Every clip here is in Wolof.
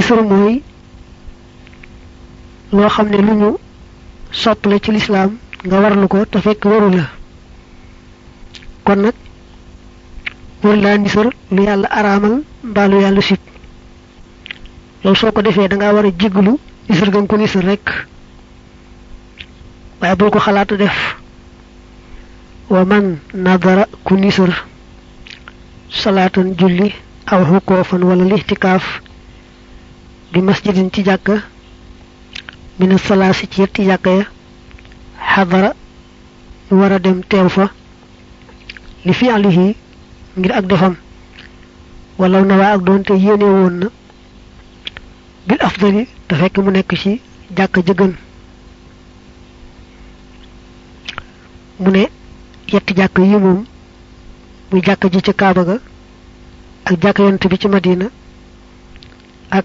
nisar mooy loo xam ne lu ñu sopp la ci lislaam nga warlu ko te fekk waru la kon nag war laa nisar lu yàlla araamal mbaa lu yàlla sib loolu soo ko defee dangaa war a jéggalu nisar gam ko nisar rek waaye bul ko xalaat def wa man nadara ku nisar salaatan julli aw xukoofan wala lixtikaaf bi masjidin ci jàkka mina salaasi ci yetti jàkka ya xadara mu war a dem teew fa li fi alihi ngir ak defam walaw na waa ak doonte yéene woon na bil afdali te fekk mu nekk ci jàkka jëgën mu ne yetti jàkk yi moom muy jàkka ji ci kaaba ga ak jàkka yonent bi ci madina ak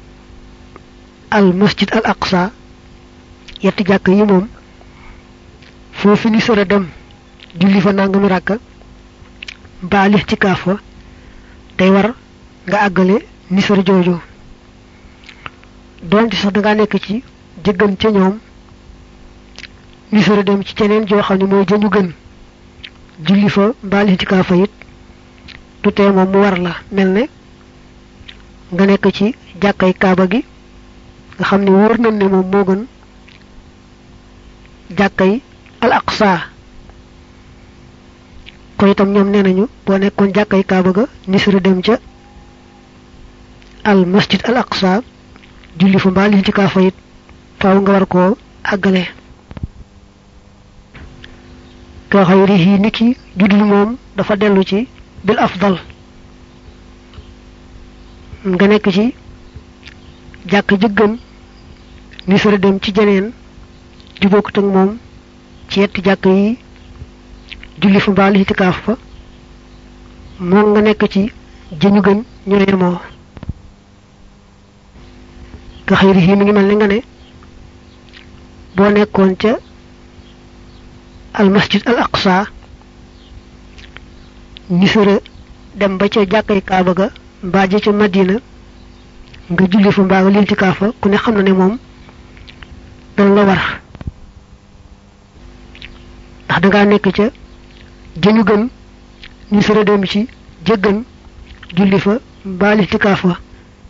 al masjid al aqsa yetti jàkk yi moom foofu ni sore dem julli fa nangami ràkka mbaa lix ci kaaf fa day war nga àggale ni sore jooju doonte sax dangaa nekk ci jëggan ca ñoom ni sore dem ci ceneen joo xam ne mooy jëñu gën julli fa mbaa lix ci kaaf fa it du tee moom mu war la mel ne nga nekk ci jàkkay kaaba gi nga xam ne wóor nañ ne moom moo gën jàkkay al aqsa ko itam ñoom nee nañu boo nekkoon jàkkay kaaba ga nisra dem ca al masjid al aqsa julli fa mbaa liñ ci kaa fayit faaw nga war koo àggale ka xayrihi niki juddul moom dafa dellu ci bil afdal nga nekk ci jàkk jëggan nisra dem ci jeneen ju bokkut ak moom ci yetti jàkk yi julli fa mbaalu itikaaf fa moom nga nekk ci jëñu gën ñoo yemoo nga xëyri yi mi ngi mel ni nga ne boo nekkoon ca al masjid al aqsa nisara dem ba ca jàkkay kaaba ga mbaa ja ca madina nga julli fa mbaa nga lintikaaf fa ku ne xam na ne moom dana la war ndax dangaa nekk ca jëñu gën ñu sara dem ci jëggan julli fa mbaa lixtikaaf fa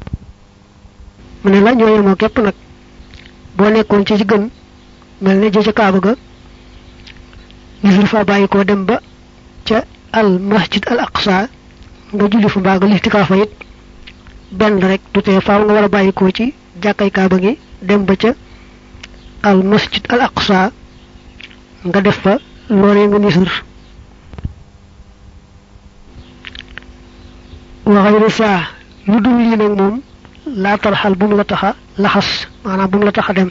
mu ne la ñoo yemoo képp nag boo nekkoon ci gën mel ne jë ca kaaba ga ñu sara fa bàyyi koo dem ba ca al masjid al aqsa nga julli fa mbaa nga lixtikaaf fa it benn rek du tee faaw nga war a bàyyi koo ci jàkkay kaaba gi dem ba ca al masjid al aqsa nga def fa loolee nga nisar wa xayru saa lu dul lii nag moom laa tarxal bu mu la taxa laxas maanaam bu mu la taxa dem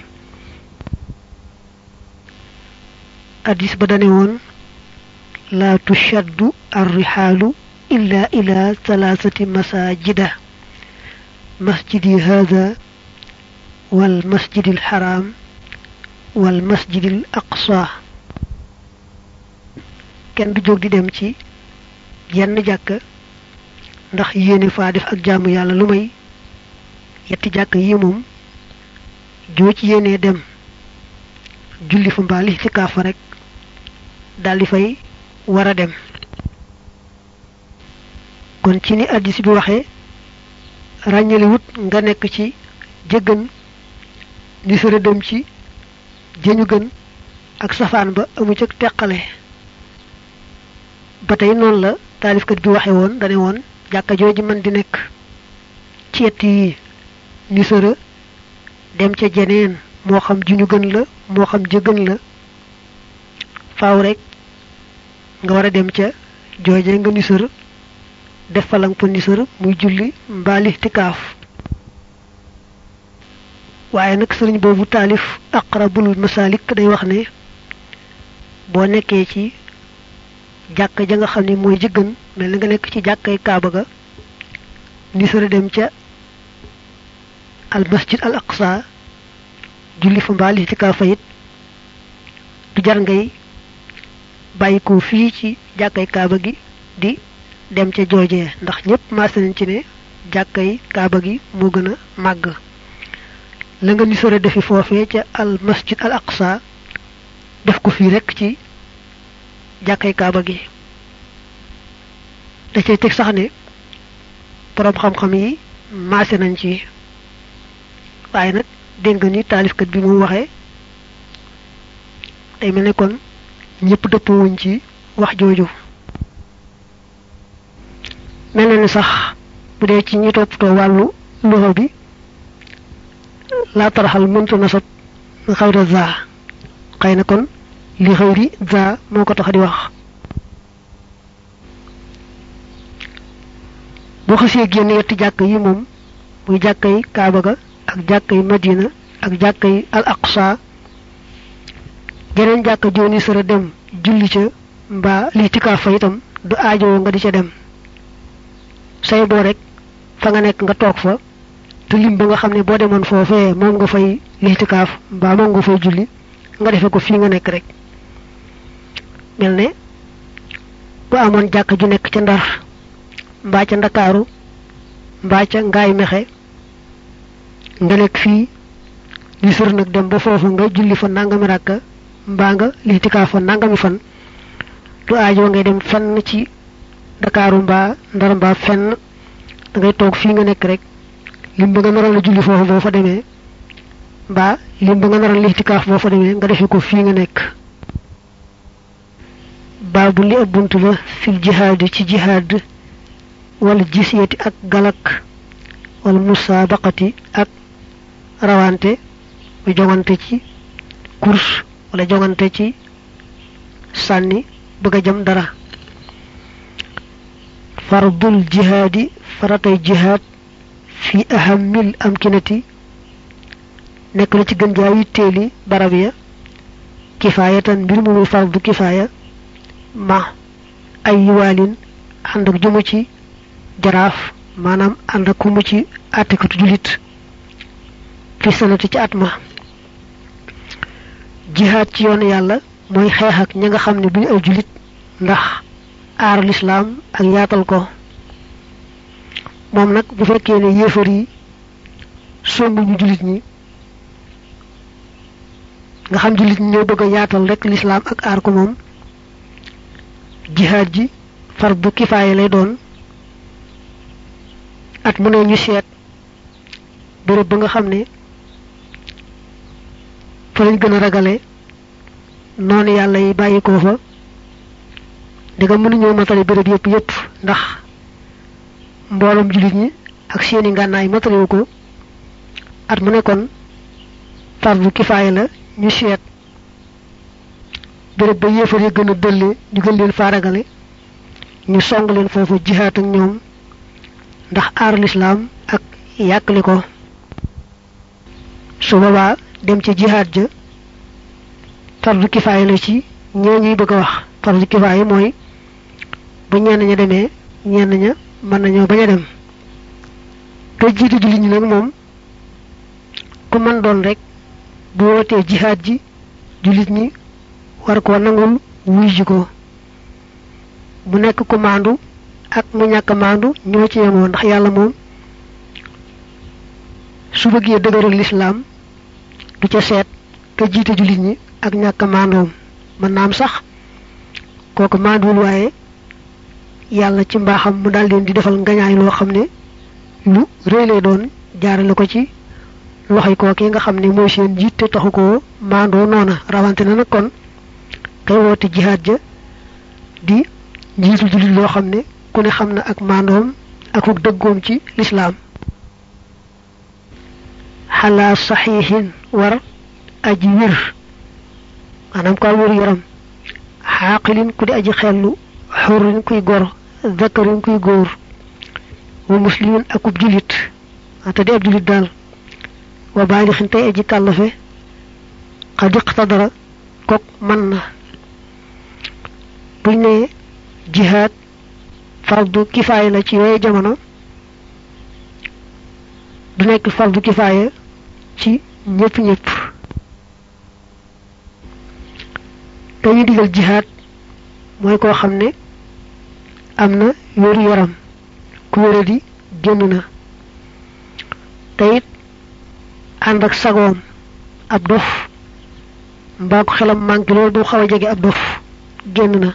addis ba dane woon laa tushaddu arrixaalu illa ila thalathati masajida masjidi hada wal masjidi alxaram wal masjidi al aqsa kenn du jóg di dem ci yenn jàkk ndax yéene faa def ak jaamu yàlla lu may yetti jàkk yi moom joo ci yéenee dem julli fa mbaa li ci kaafa rek daldi fay war a dem kon ci ni addis bi waxee ràññaliwut nga nekk ci jëggan ni sara dem ci jëñu gën ak safaan ba amu ca teqale ba tey noonu la taalifkat bi waxe woon dane woon jàkka jooju man di nekk ci yett yi ni sëra dem ca jeneen moo xam ju ñu gën la moo xam jëgën la faaw rek nga war a dem ca jooje nga ni sër def falang fa ni sër muy julli mbaali tikaaf waaye nag sëriñ boobu taalif aqrabul masalik day wax ne boo nekkee ci jàkka ja nga xam ne mooy jëggan mel na nga nekk ci jàkkay kaaba ga ni sara dem ca al masjid al aqsa julli fa mbaali ci kaafa it du jar ngay bàyyi ko fii ci jàkkay kaaba gi di dem ca joojee ndax ñëpp maase nañ ci ne jàkkay kaaba gi moo gën a màgg la nga nisara defi foofee ca al masjid al aqsa def ko fii rekk ci jàkkay kaaba gi da cay teg sax ne boroom xam-xam yi maase nañ ci waaye nag dégg nga ni taalifkat bi mu waxee day mel ne kon ñëpp dëppoo wuñ ci wax jooju mel na ni sax bu dee ci ñi toppatoo wàllu loxo bi laa taraxal mëntu nasab xayra za xëy na kon li xëyri za moo ko tax di wax boo xasee génn yetti jàkk yi moom muy jàkkay kaaba ga ak jàkkay madina ak jàkkay al aqsa geneen jàkk jooni sara dem julli ca mbaa lii tikaaf fa itam du aajowoo nga di ca dem say boo rek fa nga nekk nga toog fa te lim ba nga xam ne boo demoon foofee moom nga fay lixtikaaf mbaa moom nga fay julli nga defe ko fii nga nekk rek mel ne bu amoon jàkk ju nekk ca ndar mbaa ca ndakaaru mbaa ca ngaay mexe nga nekk fii li sër nag dem ba foofu nga julli fa nangami ràkka mbaa nga lixtikaaf fa nangami fan du aajoo ngay dem fenn ci ndakaaru mbaa ndar mbaa fenn da ngay toog fii nga nekk rek lim ba nga naroon a julli foofu boo fa demee mbaa lim ba nga naroon lixtikaaf boo fa demee nga defe ko fii nga nekk baabu li ab bunt la fil jihaad ci jihaad wala jisyati ak galak wala musaabaqati ak rawante mu jongante ci course wala jongante ci sànni bëgg a jëm dara fardul jihaadi faratay jihaad fi ahamil amkinati nekk na ci gën jaa yitteeli barab ya kifaayatan mbir mu muy fardu kifaaya ma ay yiwaalin ànd ak jumu ci jaraaf maanaam ànd ak kumu ci àttikatu julit fi sanati ci at ma jihaad ci yoonu yàlla mooy xeex ak ña nga xam ne duñu ay julit ndax aar lislaam ak yaatal ko moom nag bu fekkee ne yéefar yi sombuñu jullit ñi nga xam jullit ñi ñoo bëgg a yaatal rek lislaam ak aar ko moom jihaad ji fardu kifaaya lay doon at mu ne ñu seet béréb ba nga xam ne fa lañ gën a ragale noonu yàlla yi bàyyi ko fa diga mënuñoo matale béréb yëpp yëpp ndax mbooloom jullit ñi ak seeni ngànnaay matalewu ko at mu nekkoon fardu kifaaya la ñu seet béréb ba yéefar yi gën a dëlle ñu gën leen faaragale ñu song leen foofu jihaat ak ñoom ndax aar lislaam ak yàqali ko su boobaa dem ci jihaat ja fardu kifaaya la ci ñoo ñuy bëgg a wax fardu kifaaya mooy bu ñenn ña demee ñenn ña mën nañoo bañ a dem te jiitu jullit ñi nag moom ku mën doon rek bu wootee jihaat ji jullit ñi war koo nangul wuy ji ko mu nekk ku maandu ak mu ñàkk maandu ñoo ci yemoo ndax yàlla moom su bëggee dëgëral lislaam du ca seet ka jiite jullit ñi ak ñàkk maandoom mën naam sax kooku maanduwul waaye yàlla ci mbaaxam mu daal leen di defal ngañaay loo xam ne lu rëy lay doon jaarale ko ci loxoy kookee nga xam ne mooy seen jiit te taxu ko maandoo noona rawante na nag kon kay woote jihaad ja di njiitu jullit loo xam ne ku ne xam na ak maandoom ak ak dëggoom ci lislaam xalaa saxiixin war aji wér maanaam ko wér yaram xaaqilin ku di aji xellu xurrin kuy gor zakarin kuy góor wa muslimin akub julit te di ab julit daal wa baalixin tey aji kàllafe xad iqtadara kok mën na buñ ne jihaad fardu kifaaya la ci yooyu jamono du nekk fardu kifaaya ci ñëpp ñëpp dañu digal jihaad mooy koo xam ne am na wéru yaram ku wéradi génn na te it ànd ak sagoom ab dof mbaa ko xelam manqué loolu bu xaw a jege ab dof génn na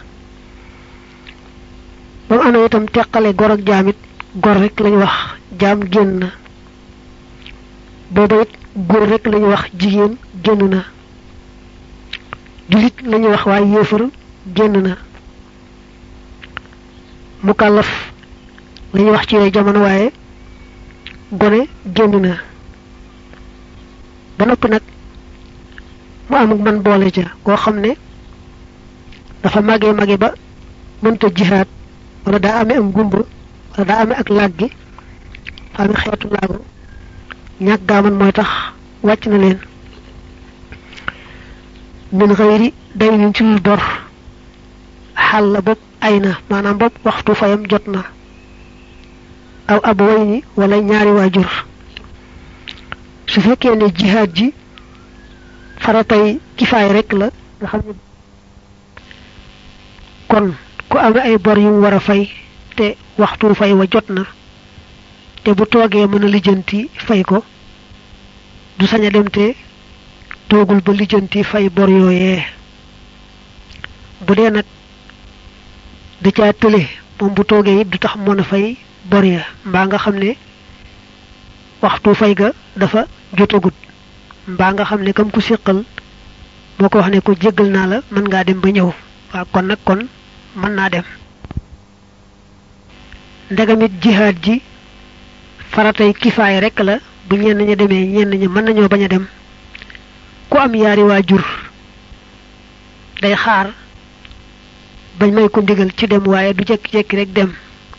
ba mu amee itam teqale gor ak jaam it gor rek lañu wax jaam génn na booba it góor rek lañu wax jigéen génn na julit lañu wax waaye yéefar génn na mukallaf lañu wax ci yooyu jamono waaye gone génn na ba noppi nag mu amuk man boole ca koo xam ne dafa màggee màggee ba mënta jihaat wala daa amee am gumba wala daa amee ak làggi fa amee xeetu laago ñàkk gaaman mooy tax wàcc na leen min xëyri day nin ci lu dor xal la bopp ay na maanaam bopp waxtu fayam jot na aw ab way ni wala ñaari waajur su fekkee ne jihaad ji faratay kifaay rek la nga xam ne kon ku amee ay bor yu mu war a fay te waxtu fay wa jot na te bu toogee mën a lijjanti fay ko du sañ a dem te toogul ba lijjanti fay bor yooyee bu dee nag da caa tële moom bu toogee it du tax mën a fay bor ya mbaa nga xam ne waxtu fay ga dafa jotagut mbaa nga xam ne kam ku siqal moo ko wax ne ko jéggal naa la mën ngaa dem ba ñëw waaw kon nag kon mën naa dem ndegamit jihaad ji faratay kifaay rek la bu ñenn ña demee ñenn ña mën nañoo bañ a dem ku am yaari waajur day xaar bañ may ko ndigal ci dem waaye du jekki-jekki rek dem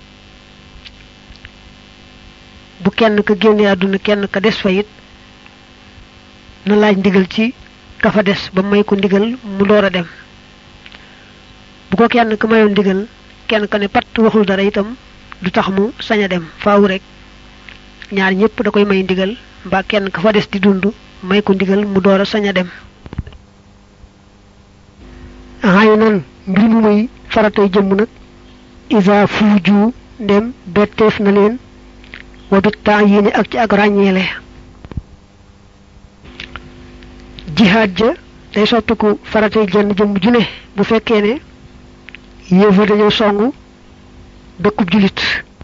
bu kenn ka génnee àdduna kenn ka des fa it na laaj ndigal ci ka fa des ba may ko ndigal mu door a dem bu ko kenn ka mayoon ndigal kenn ka ne pat waxul dara itam du tax mu sañ a dem faaw rek ñaar ñëpp da koy may ndigal mbaa kenn ka fa des di dund may ko ndigal mu door a sañ a dem xay nan mbir mu muy faratay jëmm nag isa fuuju ndem betteef na leen wa bit temps yéene ak ci ak ràññeele jihaad ja day soppiku faratay jenn jëmm ju ne bu fekkee ne yéefa dañoo songu dëkkub julit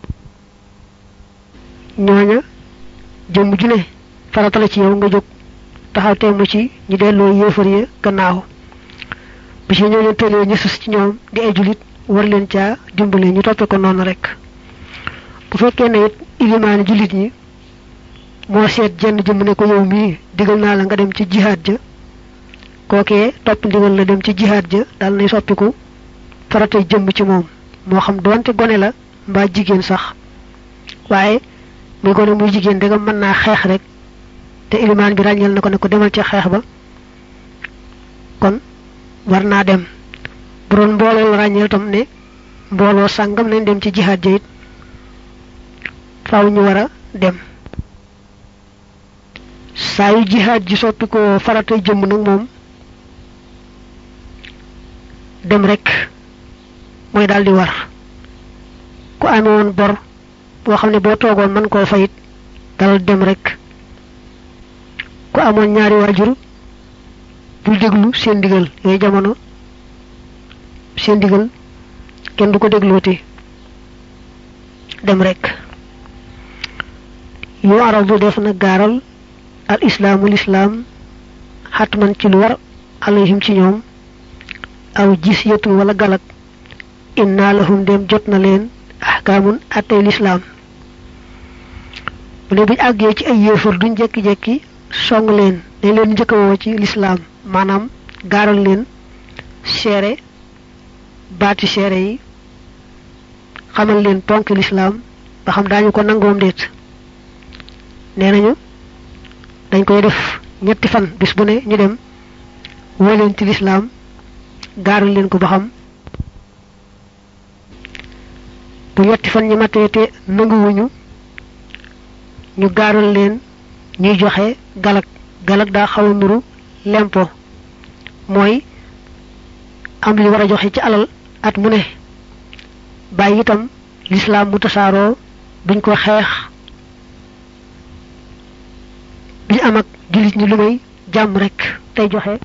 ñooña jëmm ju ne farata la ci yow nga jóg taxaw temm ci ñu delloo yéefar ya gannaaw bi ci ñoo leen tëlee ñu sus ci ñoom di ay julit war leen caa dimbale ñu toppe ko noonu rek bu fekkee ne it ilimaani julit ñi moo seet jenn jëmm ne ko yow mii digal naa la nga dem ci jihaad ja kookee topp ndigal la dem ci jihaad ja daal nay soppiku faratay jëmm ci moom moo xam doonte gone la mbaa jigéen sax waaye muy gone muy jigéen danga mën naa xeex rek te ilimaan bi ràññal na ko ne ko demal ca xeex ba kon war naa dem bu doon mbooloo la ràññeel tam ne mbooloo sàngam nañ dem ci jihaad ja it faaw ñu war a dem saa yu jihaad ji soppi ko faratay jëmm nag moom dem rek mooy daal di war ku amee woon bor boo xam ne boo toogoon mën koo fayit dalal dem rek ku amoon ñaari waajur bul déglu seen ndigal yooyu jamono seen ndigal kenn du ko déglooti dem rek yoo aradu def na gaaral al islaamu lislaam xatman ci lu war alayhim ci ñoom aw jisyatun wala galak inna lahum dem jot na leen ahkaamun attey lislaam mu ne buñ àggee ci ay yéefar duñ jekki-jekki song leen dañ leen njëkkawoo ci lislaam maanaam gaaral leen seere baati seere yi xamal leen ponk lislaam ba xam daañu ko nangoom déet nee nañu dañ koy def ñetti fan bis bu ne ñu dem woo leen ci lislaam gaaral leen ko ba xam bu ñetti fan ñi matee te nanguwuñu ñu gaaral leen ñuy joxe galak galak daa xaw a nuru lempo mooy am li war a joxe ci alal at mu ne bàyyi itam lislaam mu tasaaroo duñ ko xeex duñu am ak jullit ñi lu may jàmm rek tey joxe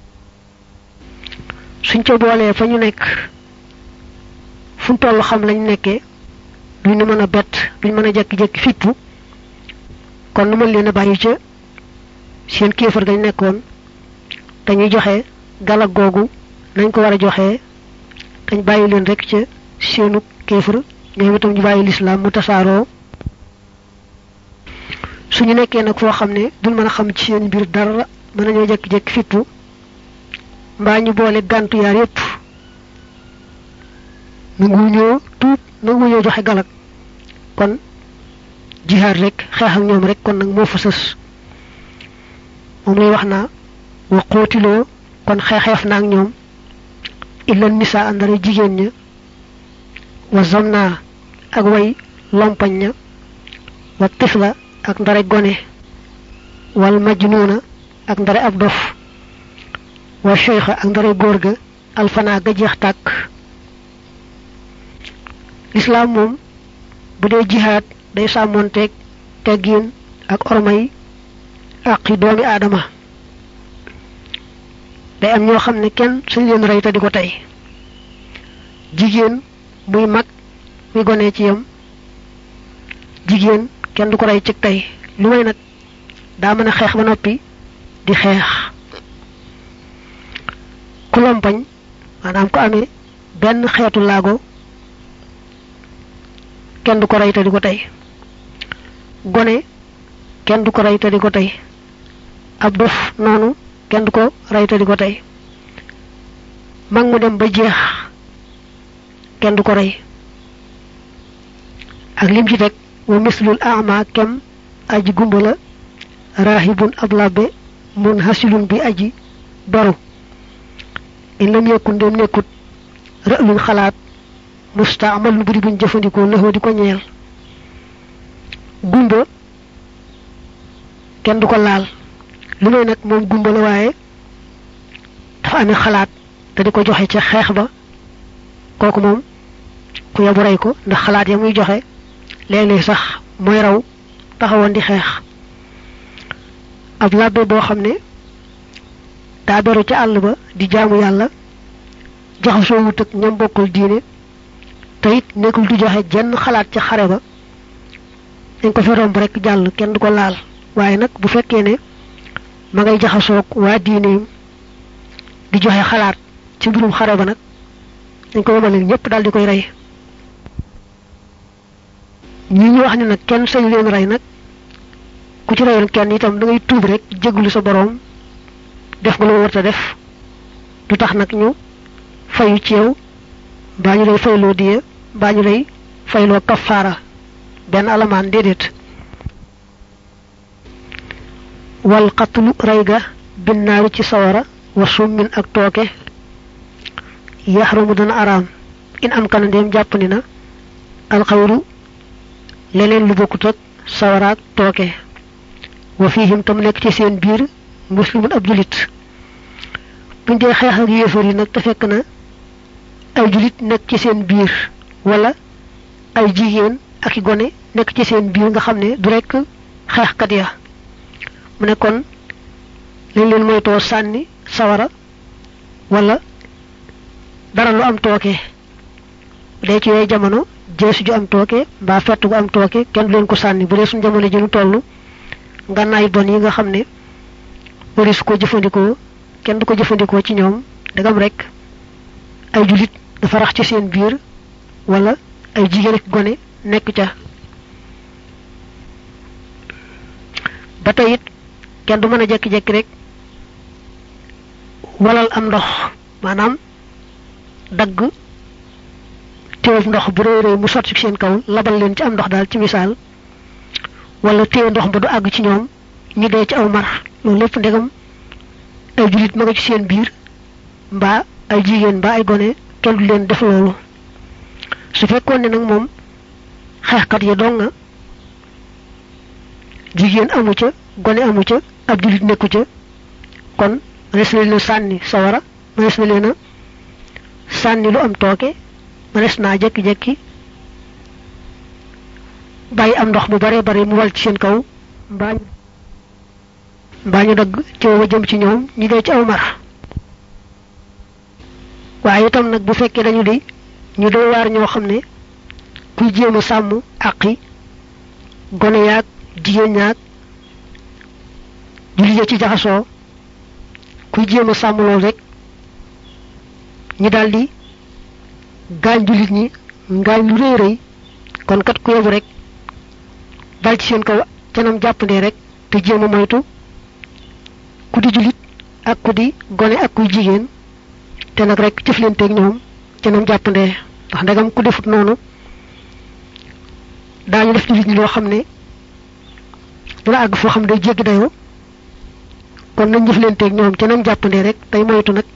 suñ ca boolee fa ñu nekk fu toll xam lañ nekkee duñ nu mën a bett duñ mën a jekki-jekki fippu kon nu mën leen a bàyyi ca seen kéefar gañ nekkoon dañuy joxe galak googu nañ ko war a joxe dañ bàyyi leen rek ca seenu kéefar ñoom itam ñu bàyyi lislaam mu tasaaroo suñu nekkee nag foo xam ne duñ mën a xam ci seen mbir dara mën nañoo jekki-jekki fippu mbaa ñu boole gàntu yaar yépp nangu ñoo tuub nangu ñoo joxe galak kon jihaad rek xeex ak ñoom rek kon nag moo fa sës moom lay wax naa wa xóotiloo kon xeexeef naa ak ñoom illa nisa andara jigéen ña wa zamna ak way lompañ ña wa tifla ak ndare gone wal majnuuna ak ndare ab dof wa cheikha ak ndare góor ga alfanaa ga jeex tàkk lislaam moom bu dee jihaad day sàmmoonteeg teggiin ak ormay àqi doomi aadama day am ñoo xam ne kenn suñ leen rey te di ko tey jigéen muy mag muy gone ci yam jigéen kenn du ko rey ci tey lu may nag daa mën a xeex ba noppi di xeex ku lompañ maanaam ko amee benn xeetu laago kenn du ko rey te di ko tey gone kenn du ko rey te di ko tey ab dof noonu kenn du ko rey te di ko tey mag mu dem ba jeex kenn du ko rey ak lim ci teg wa mislul ama kem aji gumba la raahibun ab labbe mun hasilun bi aji baru in lam yekkun dem nekkut rë'luñ xalaat mustaamal lu buri buñ jëfandikoo lëxoo di ko ñeel gumba kenn du ko laal lu may nag moom gumba la waaye dafa amee xalaat te di ko joxe ca xeex ba kooku moom ku yabu rey ko ndax xalaat ya muy joxe léeg-léeg sax mooy raw taxawoon di xeex ab labbe boo xam ne daa beru ca àll ba di jaamu yàlla jaxasoo wut ak ñam bokkul diine te it nekkul du joxe jenn xalaat ca xare ba dañ ko fi romb rek jàll kenn du ko laal waaye nag bu fekkee ne ma ngay jaxasoog waa diineem di joxe xalaat ci mbirum xare ba nag dañ ko yemale ñëpp daal di koy rey ñi ñu wax ne nag kenn sañ leen rey nag ku ci reyoon kenn itam da ngay tuub rek jéglu sa boroom def nga lu warta def du tax nag ñu fayu ci yow baa ñu lay fayloo diye baa ñu lay fayloo kafaara benn alamaan déedéet wal xatlu rey ga binnaaru ci sawara wa summin ak tooke yaxrumu dana araam in am kana ndéem jàpp ni na alxayru leneen lu bokkut ak sawaraak tooke wa fiihim tam nekk ci seen biir muslimun ab julit buñ dee xeex ak yéefar yi nag te fekk na ay julit nekk ci seen biir wala ay jigéen ak i gone nekk ci seen biir nga xam ne du rekk xeexkat ya mu ne kon lañ leen moytoo sànni sawara wala dara lu am tooke bu dee ci yooyu jamono jeesu ju am tooke mbaa fett gu am tooke kenn du leen ko sànni bu dee suñu jamono ji ñu toll ngànnaay bon yi nga xam ne wari su ko jëfandikoo kenn du ko jëfandikoo ci ñoom dagam rek ay julit dafa rax ci seen biir wala ay jigéen ak gone nekk ca ba tey it kenn du mën a jekki-jekki rek walal am ndox maanaam dagg téewub ndox bu réy réy mu sotti ci seen kaw labal leen ci am ndox daal ci misaal wala téew ndox ba du àgg ci ñoom ñu dee ci aw mar loolu lépp ndegam ay jullit ma nga ci seen biir mbaa ay jigéen mbaa ay gone kenn du leen def loolu su fekkoon ne nag moom xeexkat yi dong nga jigéen amu ca gone amu ca ab jullit nekku ca kon mënees na leen a sànni sawara mënees na leen a sànni lu am tooke mënees naa jekki-jekki bàyyi am ndox mu bare bare mu wal ci seen kaw mbaa mbaa ñu dagg coow ba jëm ci ñoom ñu dee ci aw mar waaye itam nag bu fekkee dañu di ñu doy waar ñoo xam ne kuy jéem a sàmm àqi gone yaag jigéen ñaag jullit ya ci jaxasoo kuy jéem a sàmm loolu rek ñi daldi gaañ jullit ñi ngaañ lu rëy rëy kon kat ku yebu rek dal ci seen kaw canam jàppandee rek te jéem a moytu ku di jullit ak ku di gone ak kuy jigéen te nag rek jëflanteeg ñoom canam jàppandee ndax ndegam ku defut noonu daañu def jullit ñi loo xam ne dina àgg foo xam ne day jéggi dayoo kon nañ jëflanteeg ñoom canam jàppandee rek tey moytu nag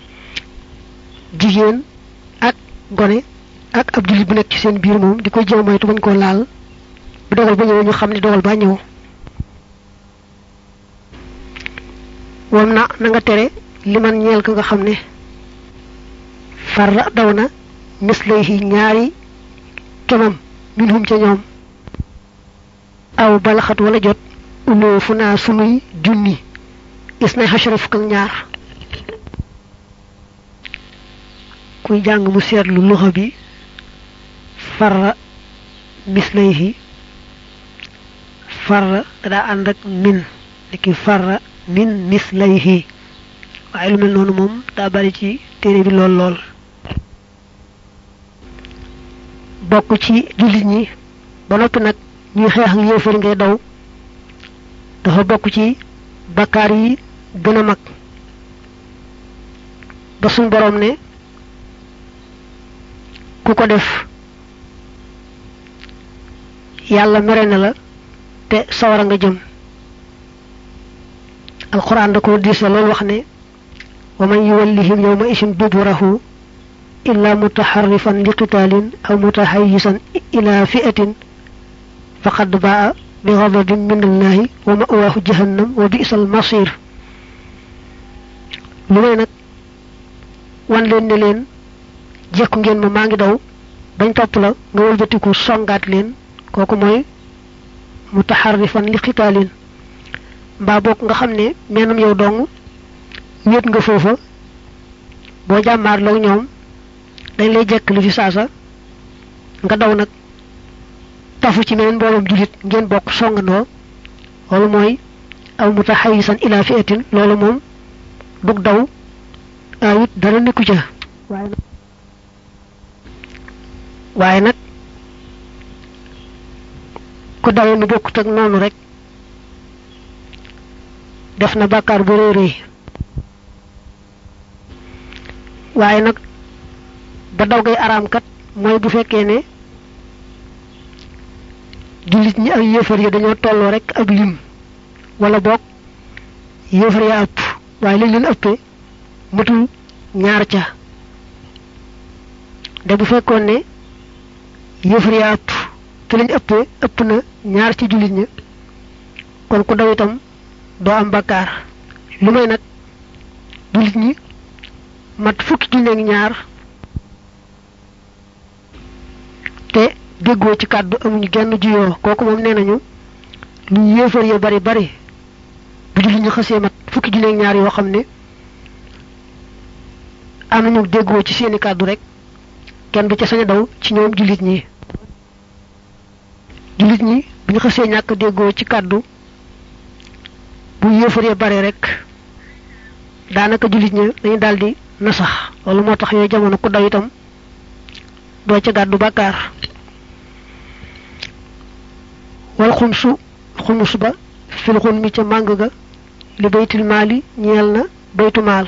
jigéen ak gone ak ab jullit bu nekk ci seen biir moom di koy jéem moytu bañ koo laal bu dogal ba ñëw ñu xam ne dogal ba ñëw wam na na nga tere li man ñeel ka nga xam ne farra daw na mislay ñaari kemam minhum ca ñoom aw balaxat wala jot uloo fu naa sunuy junni is nay xasara fukk ak ñaar kuy jàng mu seetlu luxa bi farra mislayhi farra daa ànd ak min liki farra min mislayhi waaye lu mel noonu moom daa bari ci téere bi lool lool bokk ci jullit ñi ba noppi nag ñuy xeex ak yéefar ngay daw dafa bokk ci bakkaar yi gën a mag ba suñ boroom ne ku ko def yàlla mere na la te sawara nga jëm alquran da ko diise loolu wax ne wa man yuwallihim yawma isin duburahu illa mutaharrifan li qitaalin aw mutahayyisan ila fi'atin faqad baa bi ghadabin min allahi wa ma'waahu jahannam wa bi'sal masir lu may nag wan leen ne leen jekku ngeen ma maa ngi daw bañ topp la nga wëlbatiku songaat leen kooku mooy mutaharrifan li qitaalin mbaa boog nga xam ne meenum yow dong wéet nga foofa boo jàmmaarloog ñoom dañ lay jekk li fi saasa nga daw nag tafu ci meneen mbooloom jullit ngeen bokk songandoo loolu mooy aw mutahayisan ila fi'atin loolu moom dug daw awit dara nekku ca waaye nag ku dawee nu bokkut ak noonu rek def na bàkkaar bu rëy rëy waaye nag ba daw gay araam kat mooy bu fekkee ne jullit ñi ak yéefar yi dañoo tolloo rek ab lim wala boog yéefar ya ëpp waaye liñ leen ëppee matul ñaar ca de bu fekkoon ne yéefar ya ëpp te lañ ëppee ëpp na ñaar ci jullit ña kon ku daw itam doo am bakkaar lu may nag jullit ñi mat fukki junne ak ñaar te déggoo ci kàddu amuñu genn juyoo kooku moom nee nañu lu yéefar ya bari bari bu jullit ñi xasee mat fukki junne ak ñaar yoo xam ne am nañu déggoo ci seeni kàddu rek kenn du ca sañ a daw ci ñoom jullit ñi jullit ñi bu ñu xasee ñàkk déggoo ci kàddu bu yéefar ya bare rek daanaka jullit ñi dañu daldi nasax loolu moo tax yooyu jamono ku daw itam doo ca gàddu bàkkaar wal xumsu xumus ba fil xun mi ca màng ga li baytil maali ñeel na baytu maal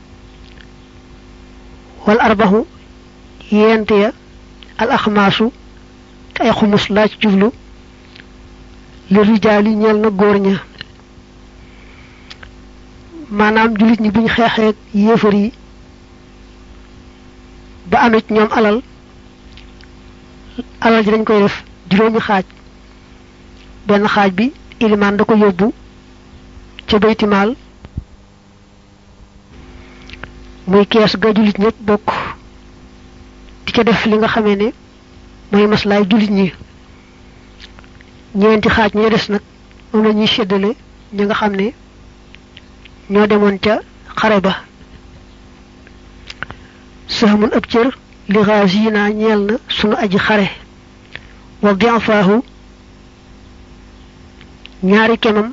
wal arbaxu yent ya al axmaasu te ay xumus laa ci jublu li rijaali ñeel na góor ña maanaam jullit ñi buñ xeexeek yéefar yi ba amee ci ñoom alal alal ji dañ koy def juróomi xaaj benn xaaj bi ilimaan da ko yóbbu ca baytimaal muy kees ga jullit ñëpp bokk di ca def li nga xamee ne mooy maslaay jullit ñi ñeenti xaaj ñi des nag moom la ñuy séddale ñi nga xam ne ñoo demoon ca xare ba sahmun ab cër li xaasina ñeel na sunu aji xare wa diafaahu ñaari kemam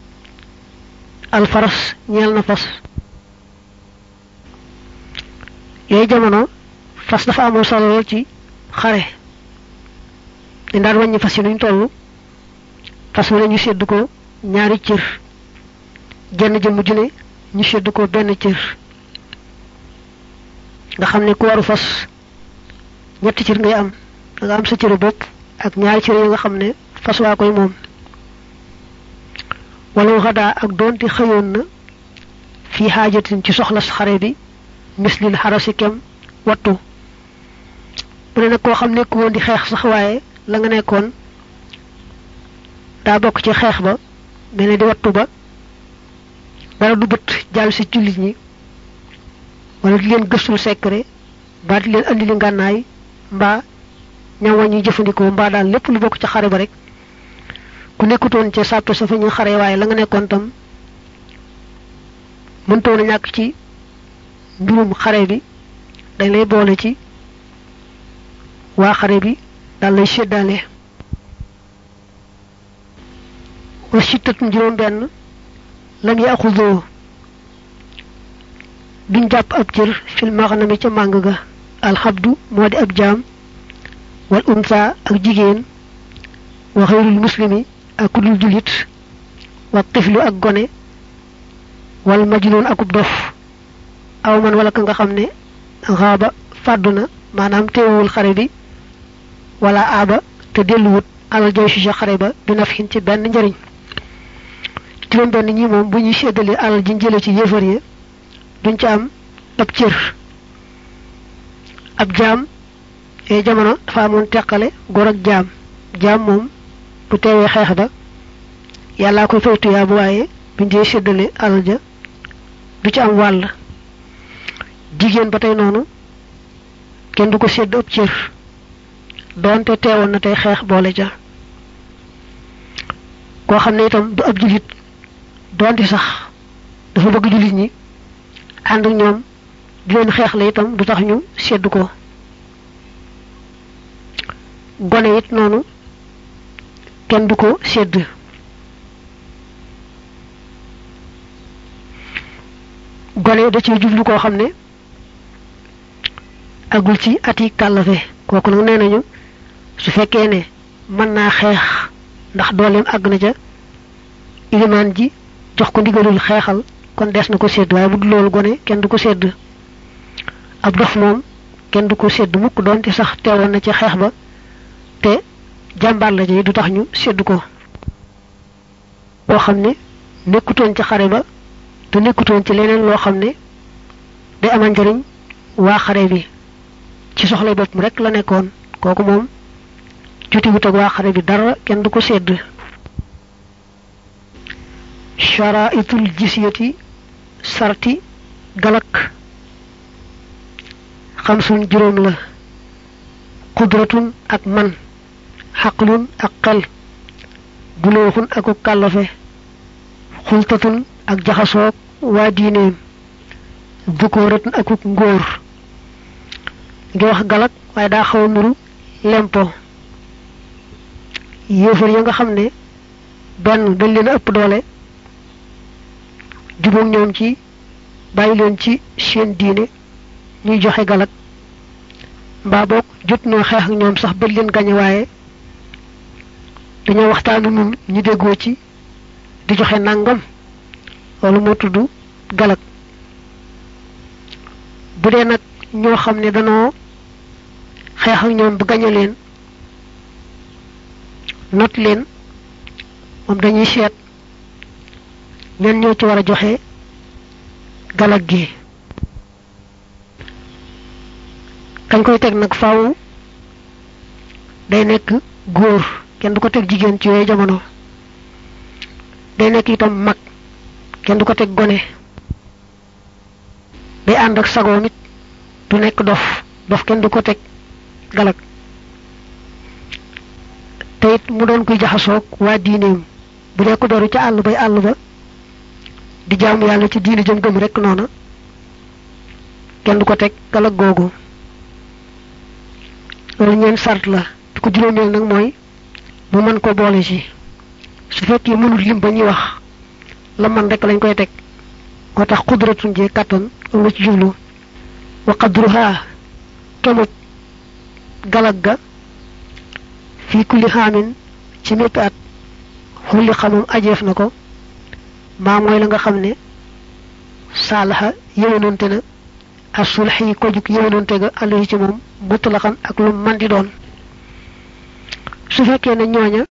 alfaras ñeel na fas yooyu jamono fas dafa amoon solo lool ci xare dañ daan wàññi fas yi nuñ toll fas wu ne ñu sedd ko ñaari cër jenn jëmm ju ne ñu sedd ko benn cër nga xam ne ku waru fas ñetti cër ngay am da nga am sa cëru bopp ak ñaari cër yi nga xam ne fas waa koy moom wala xadaa ak doonte xëyoon na fii xaajatin ci soxlas xare bi mislil xarasi kem wattu mu ne nag koo xam nekk woon di xeex sax waaye la nga nekkoon daa bokk ci xeex ba mel ne di wattu ba dara du bët jàll si jullit ñi wala di leen gëstul secret mbaa di leen andi li ngànnaay mbaa ñam wa ñuy jëfandikoo mbaa daal lépp lu bokk ci xare ba rek ku nekkutoon ca sàppe sa fa ñu xare waaye la nga nekkoon tam mëntoon a ñàkk ci mbirum xare bi dañ lay boole ci waa xare bi daal lay séddaale wa sittatun juróom benn lam yaxudoo duñ jàpp ab cër fil maxnami ca màng ga alxabdu moo di ab jaam wal unsa ak jigéen wa xayrul muslimi ak kudul julit wa tiflu ak gone wal majnun akub dof aw man wala ka nga xam ne xaaba fàddu na maanaam teewul xare bi wala aaba te delluwut alal joy si sa xare ba bi naf xin ci benn njëriñ juróom benn ñi moom bu ñuy séddalee alal ji jële ci yéefar yi duñ ci am ab cër ab jaam yooyu jamono dafa amoon teqale góor ak jaam jaam moom bu teewee xeex ba yàllaa koy fay tuyaa bu waaye buñ dee séddale alal ja du ci am wàll jigéen ba tey noonu kenn du ko sédd ab cër doonte teewoon na tey xeex boole ja koo xam ne itam du ab julit doonte sax dafa bëgg julit ñi ànd ak ñoom di leen xeex la itam du tax ñu sedd ko gone it noonu kenn du ko sedd gone da ciy jublu koo xam ne agul ci ati kàllafe kooku nag nee nañu su fekkee ne mën naa xeex ndax dooleem àgg na ca ilimaan ji jox ko ndigalul xeexal kon des na ko sedd waaye bu dul loolu gone kenn du ko sedd ab dof moom kenn du ko sedd mukk doonte sax teewoon na ci xeex ba te jàmbaar la ji du tax ñu sedd ko boo xam ne nekkutoon ci xare ba te nekkutoon ci leneen loo xam ne day amal njariñ waa xare bi ci soxla boppam rek la nekkoon kooku moom jotiwut ak waa xare bi dara kenn du ko sedd charaitul jisyati sarti galak xamsun juróom la qudratun ak man xaqlun ak xel bulooxun aku kàllafe xultatun ak jaxasoog waa diineem dukooratun akuk ngóor ngi wax galak waaye daa xaw a nuru lempo yéefar ya nga xam ne benn dañ leen a ëpp doole jubóog ñoom ci bàyyi leen ci seen diine ñuy joxe galak mbaa boog jot noo xeex ak ñoom sax ba leen gañe waaye dañoo waxtaanu nun ñu déggoo ci di joxe nangam loolu moo tudd galak bu dee nag ñoo xam ne danoo xeex ak ñoom ba gañe leen not leen moom dañuy seet ñen ñoo ci war a joxe galak gi kañ koy teg nag faaw day nekk góor kenn du ko teg jigéen ci yooyu jamono day nekk itam mag kenn du ko teg gone day ànd ak sagoom it du nekk dof dof kenn du ko teg galak te it mu doon kuy jaxasoog waa diineem bu dee ko beru ca àll bay àll ba di jaamu yàlla ci diine jëm gëm rek noona kenn du ko teg galag googu loolu ñeen sart la bi ko juróomeel nag mooy mu mën ko boole ci su fekkee mënul lim ba ñuy wax la man rek lañ koy teg moo tax xudratun jee kàttan loolu ci jublu wa qadruha kemut galag ga fii kulli xaamin ci mépp at xulli xamum ajeef na ko maa mooy la nga xam ne saalaxa yëwénante na asulx yi ko jug yëwénante ga àll ci moom mutlaqan ak lu man di doon su fekkee ne ñooña